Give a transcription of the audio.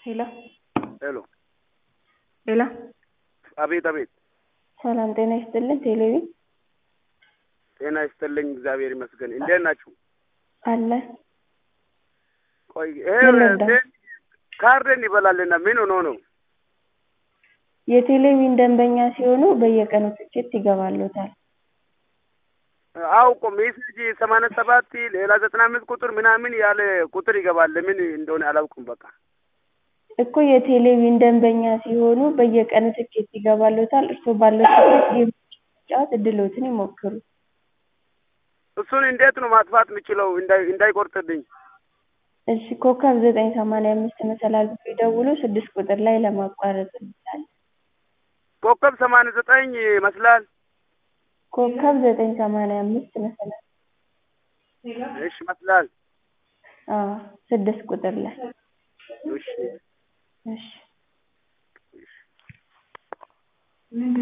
ሄሎ ሄሎ ሄሎ አቤት አቤት ሰላም ጤና ይስጥልን ቴሌቪ ጤና ይስጥልኝ እግዚአብሔር ይመስገን እንዴት ናችሁ አለ ቆይ ምን ልርዳ? ይሄ ካርደን ይበላልና ምን ሆኖ ነው የቴሌቪዥን ደንበኛ ሲሆኑ በየቀኑ ትኬት ይገባሎታል አውቆ ሜሴጅ ሰማንያ ሰባት ሌላ ዘጠና አምስት ቁጥር ምናምን ያለ ቁጥር ይገባል ለምን እንደሆነ አላውቅም በቃ እኮ የቴሌቪዥን ደንበኛ ሲሆኑ በየቀኑ ትኬት ይገባሎታል እርስዎ ባለው ትኬት ጌም መጫወት እድልዎትን ይሞክሩ እሱን እንዴት ነው ማጥፋት የምችለው እንዳይ- እንዳይቆርጥብኝ እሺ ኮከብ ዘጠኝ ሰማንያ አምስት መሰላል ብለው ይደውሉ ስድስት ቁጥር ላይ ለማቋረጥ ይላል ኮከብ ሰማንያ ዘጠኝ ይመስላል ኮከብ ዘጠኝ ሰማንያ አምስት መሰላል እሺ ይመስላል አዎ ስድስት ቁጥር ላይ እሺ እሺ